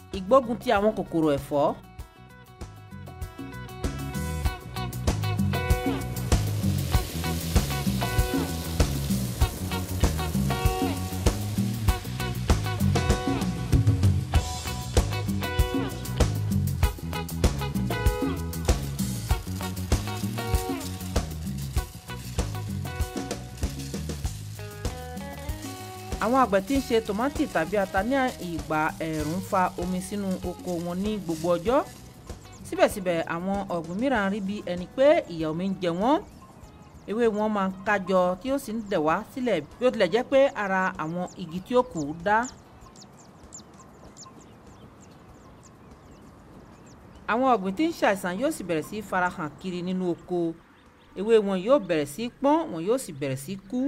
ìgbógun ti àwọn kòkòrò ẹ̀fọ́. àwọn àgbẹ̀ tí ń ṣe tòmátì tàbí ata ní ìgbà ẹ̀ẹ̀rùn ń fa omi sínú oko wọn ní gbogbo ọjọ́ síbẹ̀síbẹ̀ àwọn ọ̀gbìn mìíràn rí bí ẹni pé ìyà omi ń jẹ wọ́n ewé wọn máa ń kájọ tí ó sì ń dẹ̀ wá sílẹ̀ bí ó tilẹ̀ jẹ́ pé ara àwọn igi tí ó kù dá. àwọn ọ̀gbìn tí ń ṣàìsàn yóò sì bẹ̀rẹ̀ sí í farahàn kiri nínú oko ewé wọn yóò bẹ̀rẹ̀ sí í pọ́n wọn yóò sì bẹ̀rẹ̀ sí í kú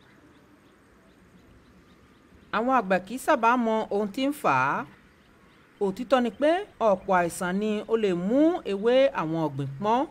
àwọn àgbà kì í sábà mọ ohun tí ń fà á òtítọ́ ni pé ọ̀pọ̀ àìsàn ni ó lè mú ewé àwọn ọ̀gbìn pọ́n.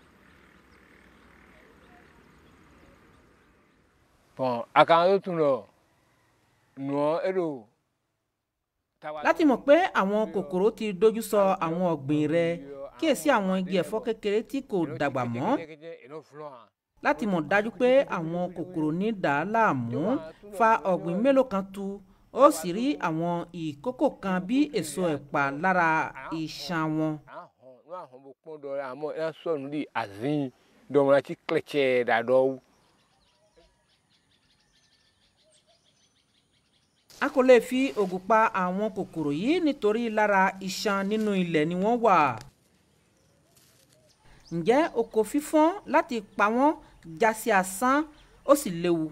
bɔn a kan yóò tún lọ nùọ ẹrọ. láti mọ̀ pé àwọn kòkòrò ti dojú sọ àwọn ọ̀gbìn rẹ kíyèsí àwọn igi ẹ̀fọ́ kékeré tí kò dàgbà mọ́ láti mọ̀ dájú pé àwọn kòkòrò ní dà á láàmú fa ọ̀gbìn mélòó kan tu ó sì rí àwọn ìkókò kan bí èso ẹ̀pà lára iṣan wọn. àmọ́ ẹ sọ̀rọ̀ ní àzín dọ̀mọ̀lá tí kìlẹ̀tsẹ̀ dàdọ̀. a kò lè fi oògùn pa àwọn kòkòrò yìí nítorí lára iṣan nínú ilẹ̀ ni wọ́n wà. ǹjẹ́ oko fífọ́n láti pa wọ́n já sí asán ó sì léwu.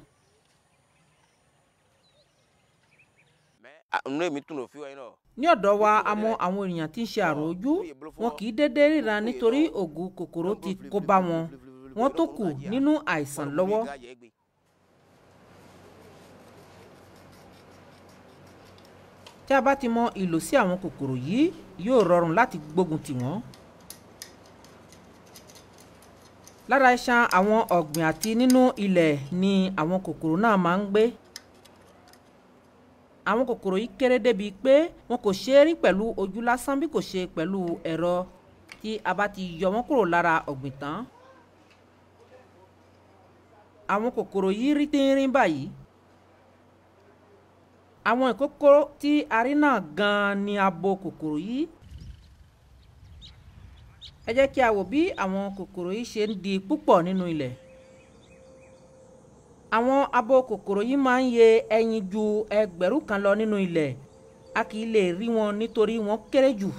nínú èmi tún lò fi wáyé náà. ní ọ̀dọ̀ wa a mọ àwọn èèyàn tí ń ṣe àrùn ojú wọn kì í dédé ríran nítorí oògùn kòkòrò ti kó bá wọn wọn tó kù nínú àìsàn lọ́wọ́. tí a bá ti mọ ìlò sí àwọn kòkòrò yìí yóò rọrùn láti gbógun tì wọ́n. lára iṣan àwọn ọ̀gbìn àti nínú ilẹ̀ ni àwọn kòkòrò náà máa ń gbé. àwọn kòkòrò yìí kéré débi pé wọn kò ṣeé rí pẹ̀lú ojú lásán bí kò ṣe pẹ̀lú ẹ̀rọ tí a bá ti yọ wọ́n kúrò lára ọ̀gbìn tán. àwọn kòkòrò yìí rí tínrín báyìí. àwọn ìkókó tí a rí náà gan-an ni abo kòkòrò yìí ẹ jẹ́ kí a wò bí àwọn kòkòrò yìí ṣe ń di púpọ̀ nínú ilẹ̀. àwọn abo kòkòrò yìí máa ń yé ẹyin ju ẹgbẹ̀rún kan lọ nínú ilẹ̀ a kì í lè rí wọn nítorí wọ́n kéré jù.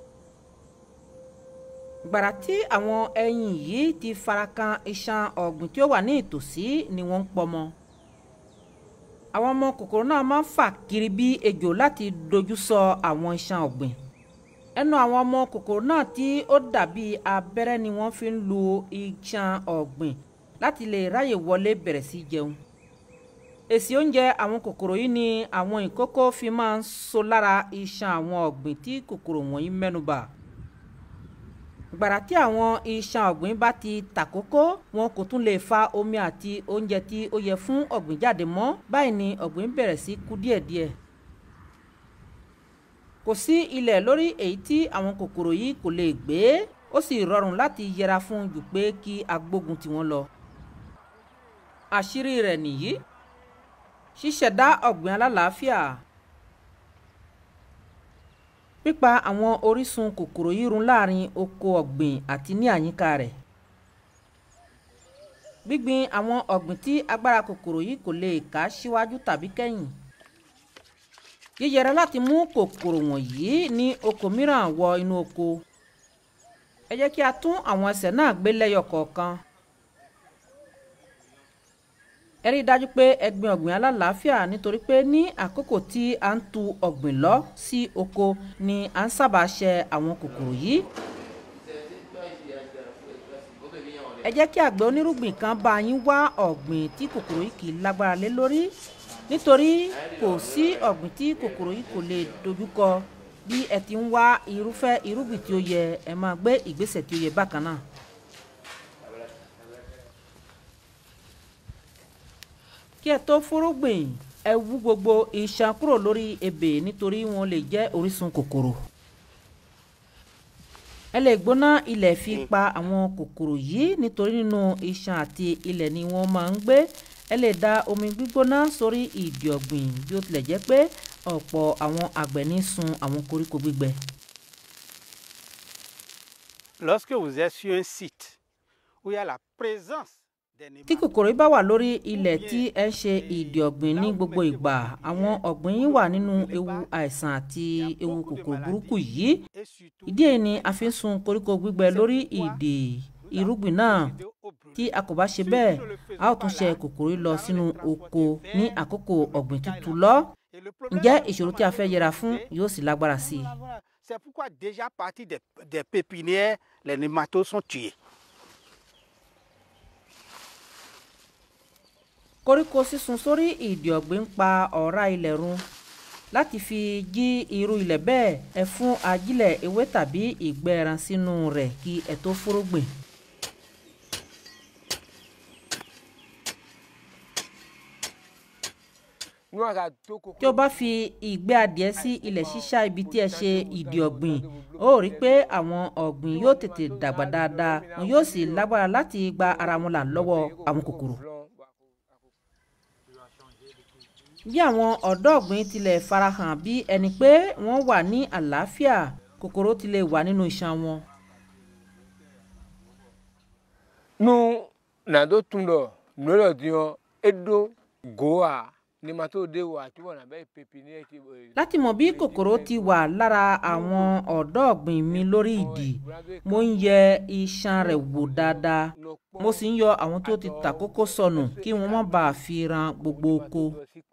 gbàrà tí àwọn ẹyin yìí ti farakan iṣan ọ̀gbìn tí ó wà ní ìtòsí ni wọ́n ń pọmọ. àwọn ọmọ kòkòrò náà máa ń fà kiri bí ejò láti dojú sọ àwọn iṣan ọ̀gbìn ẹnu àwọn ọmọ kòkòrò náà tí ó dàbí abẹ́rẹ́ ni wọ́n fi ń lu iṣan ọ̀gbìn láti lè ráyè wọlé bẹ̀rẹ̀ sí jẹun. èsì oúnjẹ àwọn kòkòrò yìí ni àwọn ìkókó fi máa ń so lára iṣan àwọn ọ̀gbìn tí kòkòrò wọ̀nyí mẹ́nubà. gbàrà tí àwọn iṣan ọ̀gbìn bá ti tàkókó wọn kò tún lè fa omi àti oúnjẹ tí ó yẹ fún ọ̀gbìn jáde mọ́ báyìí ni ọ̀gbìn bẹ̀rẹ̀ sí kú díẹ̀díẹ̀ kò sí ilẹ̀ lórí èyí tí àwọn kòkòrò yìí kò lè gbé ó sì rọrùn láti yẹra fún jù pé kí a gbógun tì wọ́n lọ. àṣírí rẹ̀ nìyí ṣíṣẹ̀dá ọ̀gbìn alálàáfíà pípa àwọn orísun kòkòrò yìí run láàrin oko ọ̀gbìn àti ní àyíká rẹ̀ gbígbin àwọn ọ̀gbìn tí agbára kòkòrò yìí kò lè ká síwájú tàbí kẹ́yìn yíyẹra láti mú kòkòrò wọ̀nyí ní oko mìíràn wọ inú oko ẹ jẹ́ kí a tún àwọn ẹsẹ̀ náà gbé lẹ́yọ kọ̀ọ̀kan ẹ rí i dájú pé ẹ gbin ọ̀gbìn alálàáfíà nítorí pé ní àkókò tí a ń tu ọ̀gbìn lọ sí oko ni à ń sábà ṣe àwọn kòkòrò yìí ẹ jẹ́ kí àgbẹ̀ onírúgbìn kan bá yín wá ọ̀gbìn tí kòkòrò yìí kì í lágbára lé lórí nítorí kò sí ọ̀gbìn tí kòkòrò yìí kò lè dojúkọ bí ẹ ti ń wá irúfẹ́ irúgbìn tí ó yẹ ẹ máa gbé ìgbésẹ̀ tí ó yẹ bákan náà. kí ẹ tó fúrúgbìn ẹ wú gbogbo iṣan kúrò lórí ebè nítorí wọn lè jẹ́ orísun kòkòrò ẹ lè gbóná ilẹ̀ fi pa àwọn kòkòrò yìí nítorí nínú iṣan àti ilẹ̀ ni wọ́n máa ń gbé ẹ lè da omi gbígbóná sórí ìdì ọ̀gbìn bí ó tilẹ̀ jẹ́ pé ọ̀pọ̀ àwọn àgbẹ̀ ní sun àwọn koríko gbígbẹ. Lorsque vous êtes sur un site où il y a la présence des tí kòkòrò yìí bá wà lórí ilẹ̀ tí ẹ ń ṣe ìdì ọ̀gbìn ní gbogbo ìgbà àwọn ọ̀gbìn yìí wà nínú ewu àìsàn àti ewu kòkòrò burúkú yìí et surtout ìdí èyí ni a fi ń sun koríko gbígbẹ lórí ìdì irúgbìn náà tí a kò bá ṣe bẹ́ẹ̀ a ó tún ṣe kòkòrò yìí lọ sínú oko ní àkókò ọ̀gbìn tútù lọ Et le problème, ǹjẹ́ c'est ìṣòro tí a fẹ́ yẹra fún yóò sì lágbára sí i. C'est pourquoi déjà à partir des, des pépinières, les nématodes sont tués. koríko sísun sórí ìdì ọ̀gbìn ń pa ọ̀rá ilẹ̀ run láti fi jí irú ilẹ̀ bẹ́ẹ̀ ẹ fún ajílẹ̀ ewé tàbí ìgbẹ́ ẹran sínú rẹ̀ kí ẹ tó fúrúgbìn. nu aka to koko. tí o bá fi ìgbẹ́ adìẹ sí ilẹ̀ ṣíṣá ibi tí ẹ ṣe ìdì ọ̀gbìn ó rí i pé àwọn ọ̀gbìn yóò tètè dàgbà dáadáa wọn yóò sì lágbára láti gba ara wọn là lọ́wọ́ àwọn kòkòrò. bí àwọn ọ̀dọ́ ọ̀gbìn tilẹ̀ farahàn bí ẹni pé wọ́n wà ní àlàáfíà kòkòrò tilẹ̀ wà nínú iṣan wọn. nu nado tun dɔ nulɔ diɔ edo goa nematode wa tí wọn nàbẹ pépinière ti. láti mọ̀ bí kòkòrò ti wà lára àwọn ọ̀dọ́ ọ̀gbìn mi lórí ìdì mo ń yẹ iṣan rẹ̀ wò dáadáa mo sì ń yọ àwọn tó ti ta kókó sọnù kí wọ́n má bàa fi ran gbogbo oko.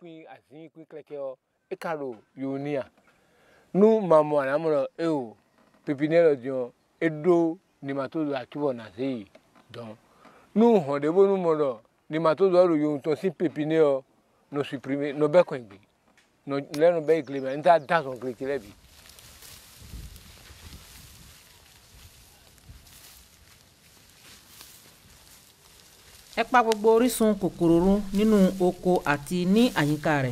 ekalo yonia nu mamu anamọlọ eo pépinière diɔ edo nematode wa tí wọn nàse yi dɔn nu hɔn de bo nu mɔ dɔ nematode wa do yohun tɔn si pépinière no supprimer no bɛ kɔn gbe no lɛ no bɛ gile mɛ n ta da sɔn gile kilɛ bi. ẹ pa gbogbo orísun kòkòrò run nínú oko àti ní àyíká rẹ̀.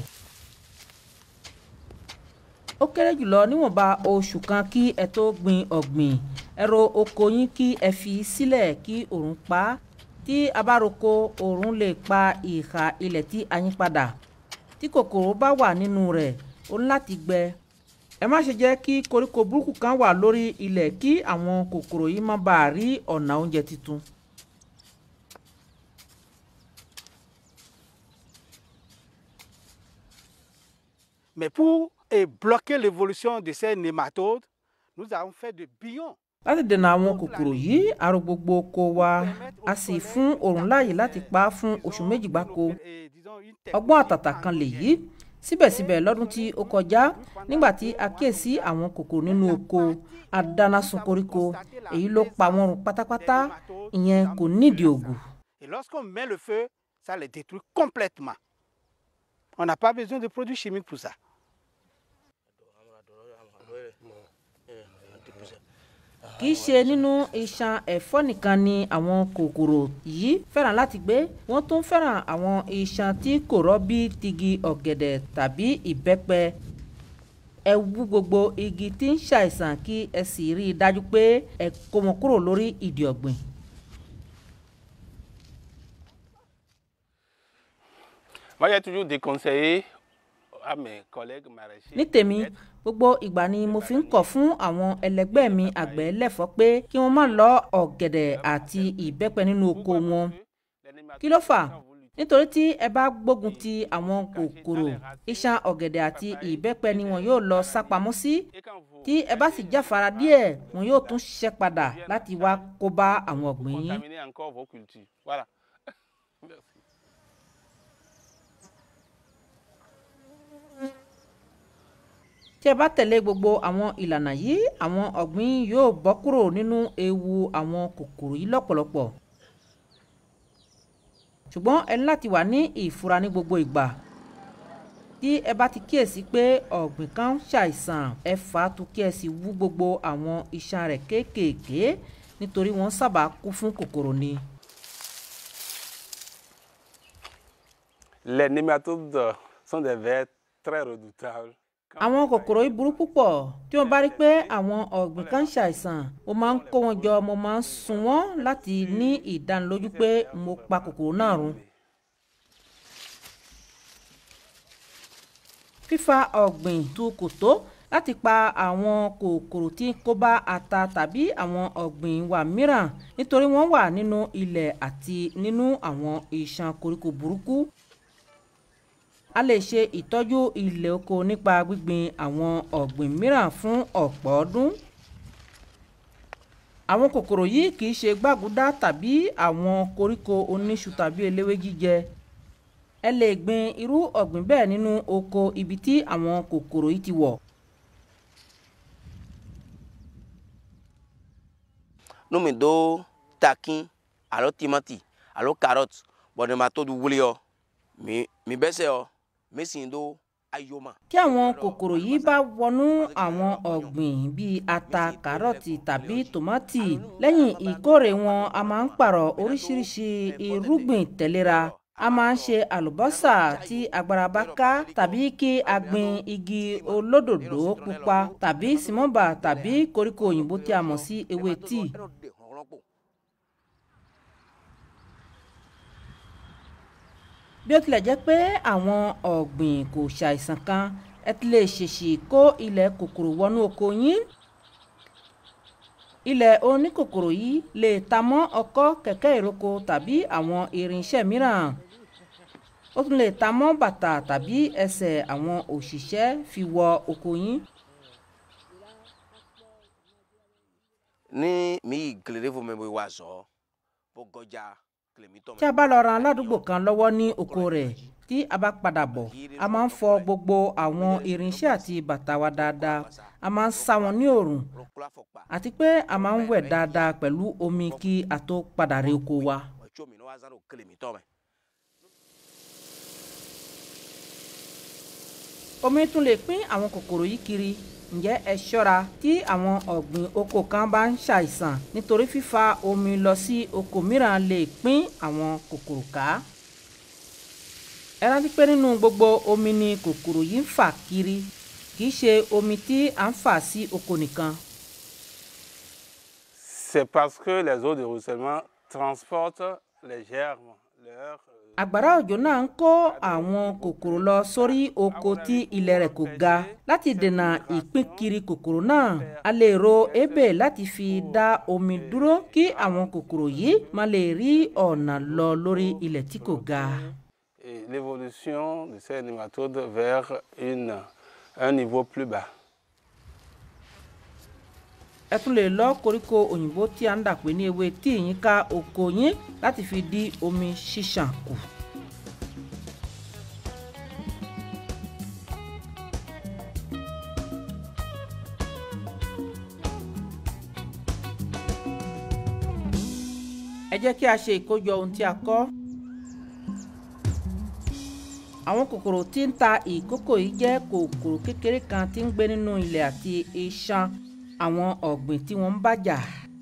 ó kéré jùlọ níwọ̀nba oṣù kan kí ẹ tó gbin ọ̀gbìn ẹ ro oko yín kí ẹ fi sílẹ̀ kí òòrùn pa á tí a bá roko òòrùn lè pa ìhà ilẹ̀ tí a yín padà tí kòkòrò bá wà nínú rẹ̀ ó ní láti gbẹ ẹ má ṣe jẹ́ kí koríko burúkú kan wà lórí ilẹ̀ kí àwọn kòkòrò yìí má bàa rí ọ̀nà oúnjẹ tuntun. Mais pour eh, bloquer l'évolution de ces nématodes, nous avons fait de billons. láti dènà àwọn kòkòrò yìí àrò gbogbo oko wa a sì fún òòrùn láàyè láti pa á fún oṣù méjì gbáko Eh, disons, une terre- ọgbọ́n àtàtà kan lèyí síbẹ̀síbẹ̀ lọ́dún tí ó kọjá nígbà tí a kíyèsí àwọn kòkòrò nínú oko a dáná sun koríko èyí ló pa wọ́n run pátápátá ìyẹn kò nídìí ògùn. Et lorsqu'on met le feu, ça les détruit complètement. On n'a pas besoin de produits chimiques pour ça. kì í ṣe nínú iṣan ẹ̀fọ́ nìkan ni àwọn kòkòrò yìí fẹ́ràn láti gbé wọ́n tún fẹ́ràn àwọn iṣan tí kò rọ́ bí tigi ọ̀gẹ̀dẹ̀ tàbí ìbẹ́pẹ ẹ wú gbogbo igi tí ń ṣàìsàn kí ẹ sì rí i dájú pé ẹ kó wọn kúrò lórí ìdì ọ̀gbìn. Moi, j'ai toujours déconseillé à mes collègues maraîchers. ní tèmi gbogbo ìgbà ni mo fi ń kọ̀ fún àwọn ẹlẹgbẹ́ mi àgbẹ̀ lẹ́fọ̀ọ́ pé kí wọ́n má lọ ọ̀gẹ̀dẹ̀ àti ìbẹ́pẹ nínú oko wọn kí ló fà nítorí tí ẹ bá gbógun ti àwọn kòkòrò iṣan ọ̀gẹ̀dẹ̀ àti ìbẹ́pẹ ni wọn yóò lọ sápamọ́ sí tí ẹ bá sì jáfara díẹ̀ wọn yóò tún ṣiṣẹ́ padà láti wá kó bá àwọn ọ̀gbìn yín. Contaminer encore vos cultures. Voilà. Merci. tí ẹ bá tẹ̀lé gbogbo àwọn ìlànà yìí àwọn ọ̀gbìn yóò bọ́ kúrò nínú ewu àwọn kòkòrò yìí lọ́pọ̀lọpọ̀ ṣùgbọ́n ẹ ní láti wà ní ìfura ní gbogbo ìgbà tí ẹ bá ti kíyèsí pé ọ̀gbìn kan ń ṣàìsàn ẹ fà á tu kí ẹ sì wú gbogbo àwọn iṣan rẹ̀ kéékèèké nítorí wọ́n sábà kú fún kòkòrò ni. Les nématodes sont des vers très redoutables. àwọn kòkòrò yìí burú púpọ̀ tí wọ́n bá rí pé àwọn ọ̀gbìn kan ń ṣàìsàn mo máa ń kó wọn jọ mo máa ń sun wọ́n láti ní ìdánilójú pé mo pa kòkòrò náà run. fífa ọ̀gbìn tu kò tó láti pa àwọn kòkòrò tí ń kó bá ata tàbí àwọn ọ̀gbìn wa mìíràn nítorí wọ́n wà nínú ilẹ̀ àti nínú àwọn iṣan koríko burúkú a lè ṣe ìtọ́jú ilẹ̀ oko nípa gbígbin àwọn ọ̀gbìn mìíràn fún ọ̀pọ̀ ọdún. àwọn kòkòrò yìí kì í ṣe gbàgúdá tàbí àwọn koríko oníṣu tàbí eléwé jíjẹ. ẹ lè gbin irú ọ̀gbìn bẹ́ẹ̀ nínú oko ibi tí àwọn kòkòrò yìí ti wọ̀. nu mi do takin alo timati alo carotte bɔn ne ma to du wuli yɔ mi mi bɛ se yɔ mi si do ayoma. tí àwọn kòkòrò yìí bá wọnú àwọn ọ̀gbìn bíi ata kárọ̀tì tàbí tòmátì lẹ́yìn ìkórè wọn a máa ń pààrọ̀ oríṣiríṣi irúgbìn tẹ̀léra a máa ń ṣe àlùbọ́sà tí agbára bá ká tàbí kí a gbin igi olódòdó pupa tàbí símọ́bà tàbí koríko òyìnbó tí a mọ̀ sí ewé tíì. bí ó tilẹ̀ jẹ́ pé àwọn ọ̀gbìn kò ṣàìsàn kan ẹ ti lè ṣèṣì kó ilẹ̀ kòkòrò wọnú oko yín ilẹ̀ oníkòkòrò yìí lè ta mọ́ ọkọ́ kẹ̀kẹ́ ìroko tàbí àwọn irinṣẹ́ mìíràn ó tún lè ta mọ́ bàtà tàbí ẹsẹ̀ àwọn òṣìṣẹ́ fi wọ oko yín. ní mi gèlè fún mi bó wa zọ bó gọjà kìlómítọ̀ tí a bá lọ ran aládùúgbò kan lọ́wọ́ ní oko rẹ̀ tí a bá padà bọ̀ a máa ń fọ gbogbo àwọn irinṣẹ́ àti bàtà wa dáadáa a máa ń sá wọn ní òòrùn àti pé a máa ń wẹ̀ dáadáa pẹ̀lú omi kí a tó padà rí oko wa. omi tún lè pín àwọn kòkòrò yìí kiri ǹjẹ́ ẹ ṣọ́ra tí àwọn ọ̀gbìn oko kan bá ń ṣàìsàn nítorí fífa omi lọ sí oko mìíràn lè pín àwọn kòkòrò ká. ẹ rántí pé nínú gbogbo omi ni kòkòrò yìí ń fà kiri kì í ṣe omi tí à ń fà sí oko nìkan. C'est parce que les eaux de ruissellement transportent les germes, leurs àgbàrá òjò náà ń kó àwọn kòkòrò lọ sórí oko tí ilẹ̀ rẹ̀ kò ga láti dènà ìpínkiri kòkòrò náà a lè ro ebè láti fi dá omi dúró kí àwọn kòkòrò yìí má lè rí ọ̀nà lọ lórí ilẹ̀ tí kò ga. et l'évolution de ces nématodes vers une, un niveau plus bas. ẹ tún lè lọ koríko òyìnbó tí a ń dà pé ní ewé tí yín ká oko yín láti fi dí omi ṣíṣàn kù. ẹ jẹ́ kí a ṣe ìkójọ ohun tí a kọ́. àwọn kòkòrò tí ń ta ìkókò yìí jẹ́ kòkòrò kékeré kan tí ń gbé nínú ilẹ̀ àti iṣan àwọn ọ̀gbìn tí wọ́n ń bàjà.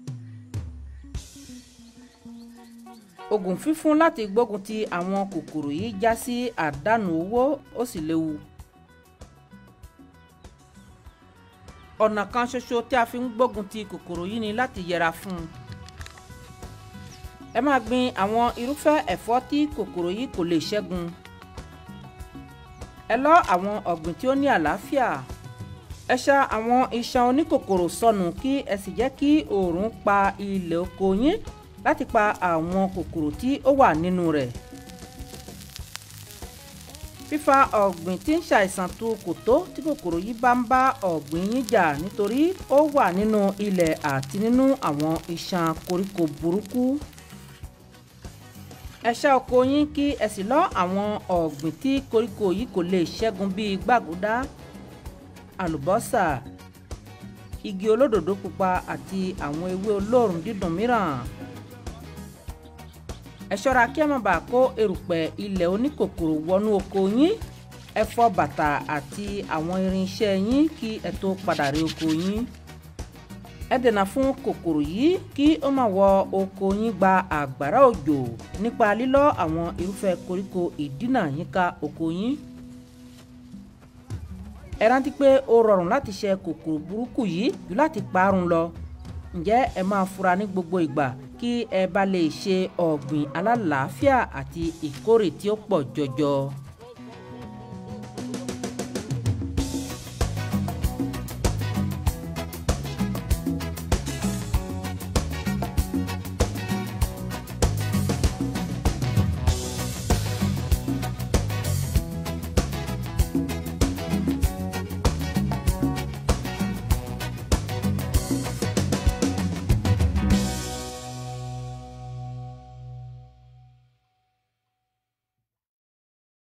oògùn fífún láti gbógun ti àwọn kòkòrò yìí já sí àdánù owó ó sì léwu. ọ̀nà kan ṣoṣo tí a fi ń gbógun ti kòkòrò yìí ni láti yẹra fún un. ẹ máa gbin àwọn irúfẹ́ ẹ̀fọ́ tí kòkòrò yìí kò lè ṣẹ́gun. ẹ lọ́ àwọn ọ̀gbìn tí ó ní àlàáfíà ẹ ṣa àwọn iṣan oníkòkòrò sọnù kí ẹ sì jẹ́ kí oòrùn pa ilẹ̀ oko yín láti pa àwọn kòkòrò tí ó wà nínú rẹ̀. fífa ọ̀gbìn tí ń ṣàìsàn tu kò tó tí kòkòrò yìí bá ń bá ọ̀gbìn yín jà nítorí ó wà nínú ilẹ̀ àti nínú àwọn iṣan koríko burúkú. ẹ ṣá oko yín kí ẹ sì lọ́ àwọn ọ̀gbìn tí koríko yìí kò lè ṣẹ́gun bíi gbàgúdá àlùbọ́sà igi olódòdó pupa àti àwọn ewé olóòrùn dídùn mìíràn. ẹ ṣọ́ra kí ẹ má bàa kó erùpẹ̀ ilẹ̀ oníkòkòrò wọnú oko yín ẹ fọ bàtà àti àwọn irinṣẹ́ yín kí ẹ tó padà rí oko yín. ẹ dènà fún kòkòrò yìí kí ó má wọ oko yín gba àgbàrá òjò nípa lílọ́ àwọn irúfẹ́ koríko ìdínà yíká oko yín ẹ rántí pé ó rọrùn láti ṣe kòkòrò burúkú yìí jù láti parun lọ ǹjẹ́ ẹ máa fura ní gbogbo ìgbà kí ẹ bá lè ṣe ọ̀gbìn alálàáfíà àti ìkórè tí ó pọ̀ jọjọ.